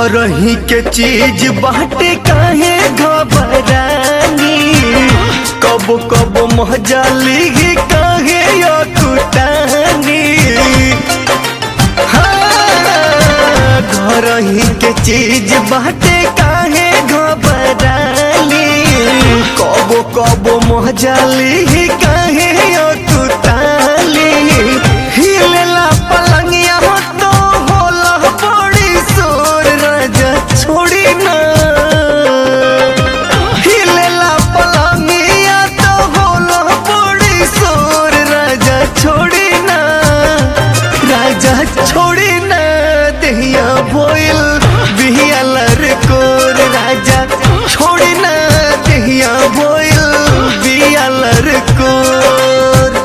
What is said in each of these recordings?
घर ही के चीज बाटे काहे घबरानी कब कब मजा लिही काहे अकुटानी हाँ, घर ही के चीज बाटे काहे घबरानी कब कब मजा लिही काहे अकुटानी हिलेला पलंगिया तो होला बड़ी सोर राजा छोड़ी ना हिलेला पलंगिया तो होला बड़ी सोर राजा छोड़ी ना राजा छोड़ी ना दहिया बोइल बिहिया लरकोर राजा छोड़ी ना दहिया बोइल बिहिया लरकोर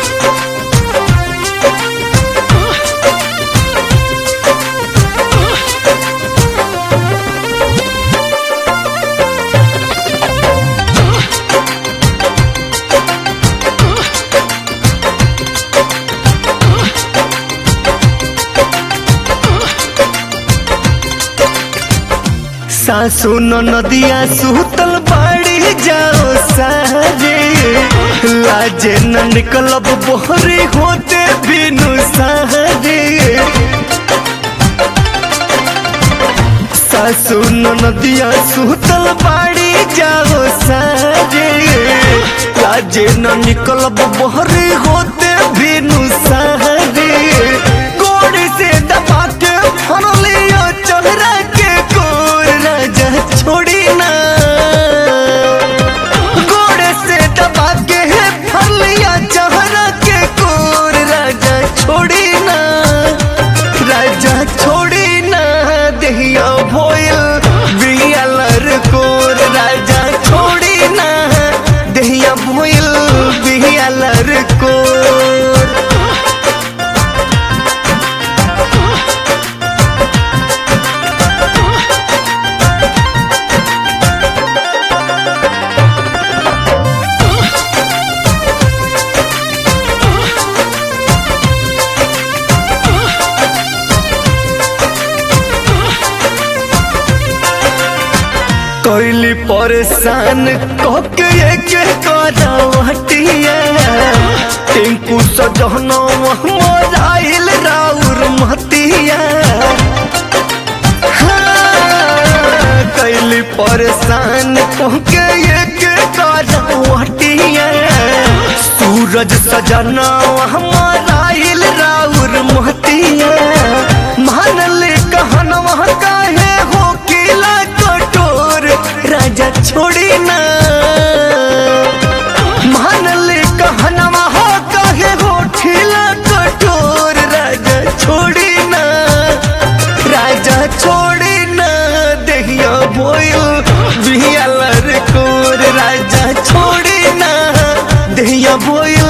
सासु नदिया सुतल बाड़ी जाओ सारे लाजे न निकलब बोहरे होते बिनु सारे सासु नदिया सुतल बाड़ी जाओ सारे लाजे न निकलब बोहरे होते बिनु सारे गोड़ से दबा के फरलियो चेहरा के कोर राजा छोड़ी ना गोड़ से दबा के फरलिया चेहरा के कोर राजा छोड़ी ना राजा छोड़ी ना दहिया भोयल बियालर कोर राजा छोड़ी ना दहिया भोयल बियालर कोर कोइली परेशान कोके के करवटिया टिंकू सजहनो मोराइल राउर महतिया हाँ, कैली परेशान कोके के करवटिया सूरज सजना मोराइल राउर महतिया मानल कहनवा काहे हो किला कटोर राजा छोड़ी ना मानल कहनवा हो काहे हो ठिला कटोर राजा छोड़ी ना राजा छोड़ी ना दहिया बोयल बिहिया लर कोर राजा छोड़ी ना दहिया बोयल